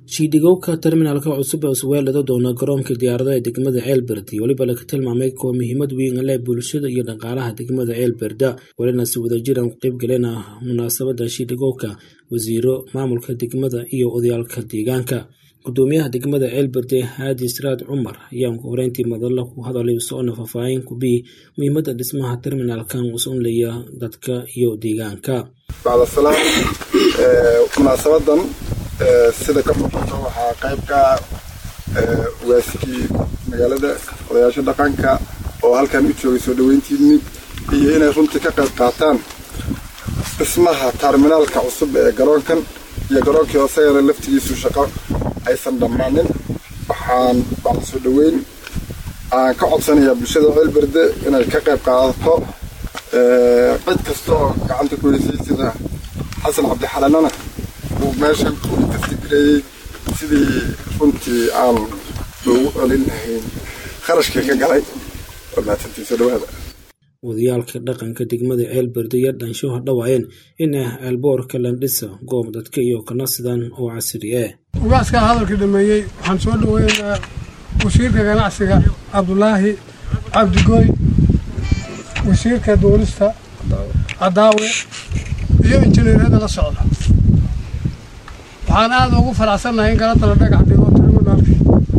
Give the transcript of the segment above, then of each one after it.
shiidhigowka terminalka cusub ee usweelada doona garoonka diyaaradaha ee degmada ceelberdi weliba laga tilmaamay kuwa muhiimad weyn leh bulshada iyo dhaqaalaha degmada ceelberda welina si wadajir aan ku qaybgalena munaasabada shiidhigowka wasiiro maamulka degmada iyo odayaalka deegaanka gudoomiyaha degmada ceelberde haadi siraad cumar ayaa horeyntii madalla ku hadalay soona faahfaahin kubii muhiimada dhismaha terminalkan usunlaya dadka iyo deegaanka bacdasalaam munaasabadan sida ka muuqato waxaa qayb ka waasikii magaalada odayaasha dhaqanka oo halkan u joogay soo dhaweyntiini iyo inay runtii ka qayb qaataan dhismaha terminaalka cusub ee garoonkan iyo garoonkii hoosegana laftigiisu shaqo aysan dhammaanin waxaan bacda soo dhaweyn aan ka codsanayaa bulshada ceelberde inay ka qayb qaadato cid kasta oo gacanta ku heysay sida xasan cabdixalanana uu meeshan ku kastigireeyey sidii runtii aan loogu celin lahayn kharashkii ka galay oo mahadsantiisa dhawaada odayaalka dhaqanka degmada ceelberde iyo dhansho hadhawaayeen in ceelboorka landhisa goob dadka iyo kanasidan oo casri ah ugaaskaa hadalka dhameeyey waxaan soo dhaweynayaa wasiirka ganacsiga cabdulaahi cabdigooy wasiirka duulista cadaawe iyo injineerada la socda waxaan aada ugu faraxsannahay in galada la dhagax dhigo terminaalki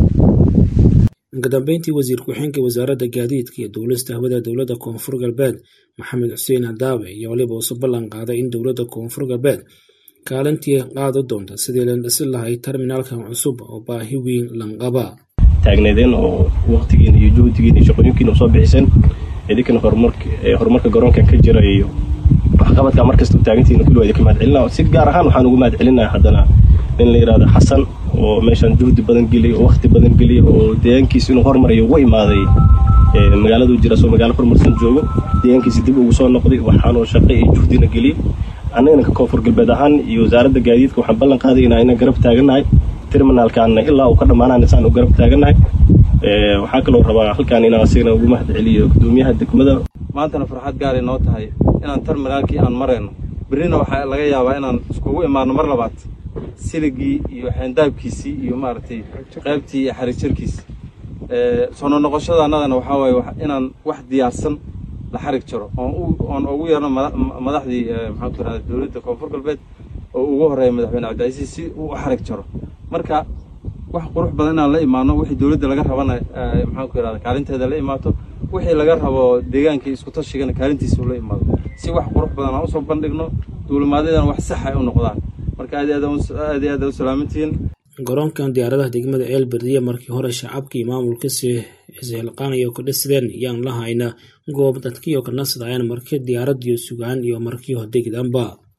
kadambeyntii wasiir ku-xigeenka wasaaradda gaadiidka iyo duulista hawada dowladda koonfur galbeed maxamed xuseen hadaawe iyo waliba usu ballan qaaday in dowladda koonfur galbeed kaalintii qaadi doonta sidii la dhisi lahay terminaalkan cusub oo baahi weyn lanqaba taagneedeen oo waktigiina iyo juhdigiina iyo shaqooyinkiina soo bixiseen idinkana horumarka garoonkan ka jira iyo waxqabadka markasta u taagantihiin kulli waa idinka mahad celina si gaar ahaan waxaan ugu mahad celinayaa haddana nin la yidhahdo xasan oo meeshan juhdi badan geliy oo wakti badan geliy oo deegaankiisa inuu hormarayo uga imaaday magaaladu jira soo magaalo horumarsan joogo deegaankiisa dib ugu soo noqday waxaanuu shaqo iyo juhdina geliyey annagana ka koonfur galbeed ahaan iyo wasaaradda gaadiidka waxaan ballan qaaday in ayna garab taagannahay terminaalkaana ilaa uu ka dhammaanaan isaan u garab taagannahay waxaa kaloo rabaa halkaan inaan asigana ugu mahad celiyo gudoomiyaha degmada maantana farxad gaaray noo tahay inaan terminaalkii aan marayno berrina waxaa laga yaabaa inaan iskugu imaano mar labaad siligii iyo xeendaabkiisii iyo maaragtay qaybtii iyo xarigjirkiisi soo nonoqoshada annadana waxaa waaye inaan wax diyaarsan la xarig jaro oon ugu yeerno madaxdii maxaan ku irahda dowladda koonfur galbeed oo ugu horreeya madaxweyne cabdicasiis si uu u xarig jaro marka wax qurux badan inaan la imaano wixii dowladda laga rabana maxaan ku irahda kaalinteeda la imaato wixii laga rabo deegaankii isku tashigana kaalintiisa ula imaado si wax qurux badan aan usoo bandhigno duulimaadyadana wax sax ay u noqdaan marka aad aad aad aad u salaamantihiin garoonkan diyaaradaha degmada ceelberdiya markii hore shacabka iyo maamulkasi ishilqaanayo ka dhisideen yaan lahayna goob dadkiyo ka nasidayaan markii diyaaradiyo sugaan iyo markii hodegdanba